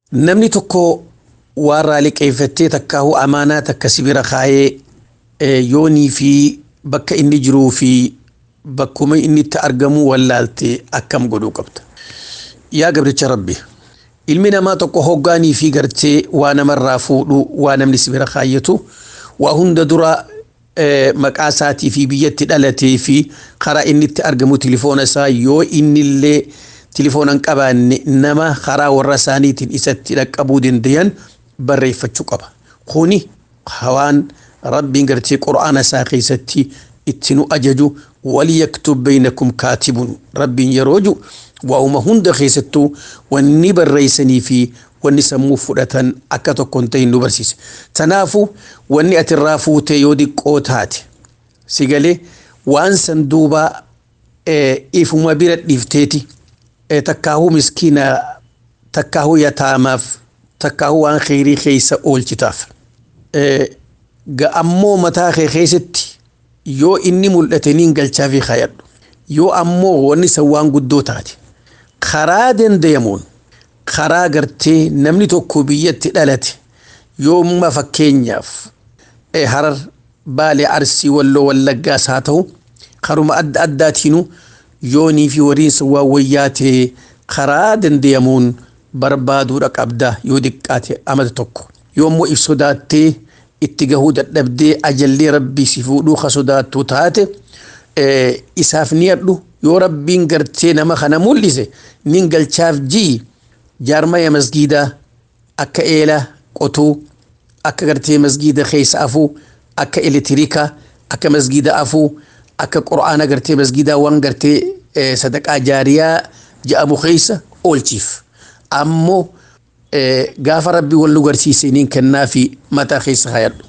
namni tokko waan raaliqeeffattee takkaahu amaanaa takka sibira kaayee yoonii fi bakka inni jiruu fi bakkuma inni itti argamu wallaalte akkam godhuu qabda. Yaa gabricha rabbi ilmi namaa tokko hoggaanii fi gartee waa namarraa fuudhu waa namni sibira kaayyatu waa hunda dura maqaa isaatii fi biyyatti dhalatee fi karaa inni itti argamu tilifoona isaa yoo innillee tilifoona hin qabaanne nama karaa warra isaaniitiin isatti dhaqqabuu dandayan barreeffachuu qaba. Kuni hawaan rabbiin gartee qura'aana isaa keessatti itti nu ajaju waliyaktub baynakum kaatibun rabbiin yeroo jiru waa'uma hunda keessattuu wanni barreessanii fi wanni sammuu fudhatan akka tokko hin ta'in nu barsiise. Tanaafu wanni ati irraa fuutee yoo diqqoo taate si galee waan san duuba ifuma bira dhiifteeti takkaahuu miskiina takkaahuu yataamaaf takkaahuu waan kheyrii keessa oolchitaaf. Ammoo mataa kee keessatti yoo inni mul'ate niin galchaa fi kaayadhu. Yoo ammoo wanni san waan guddoo taate karaa dandayamuun karaa gartee namni tokko biyyatti dhalate yoomma fakkeenyaaf harar baalee arsii walloo wallaggaas haa ta'u karuma adda addaatiinu yoonii fi wariinsa waan wayyaatee karaa dandayamuun barbaaduudha qabda yoo diqqaate amata tokko yoommoo if sodaattee itti gahuu dadhabdee ajallee rabbii si fuudhuu ka sodaattu taate isaaf ni hadhu yoo rabbiin gartee nama kana mul'ise nin galchaaf ji'i jaarmaya masgiidaa akka eela qotuu akka gartee masgiida keessa afuu akka elektirikaa akka masgiida afuu akka qura'aana gartee masgiidaa waan gartee sadaqaa jaariyaa ja'amu keessa oolchiif ammoo gaafa rabbii wal nu garsiise niin kennaa fi mataa keessa hayadhu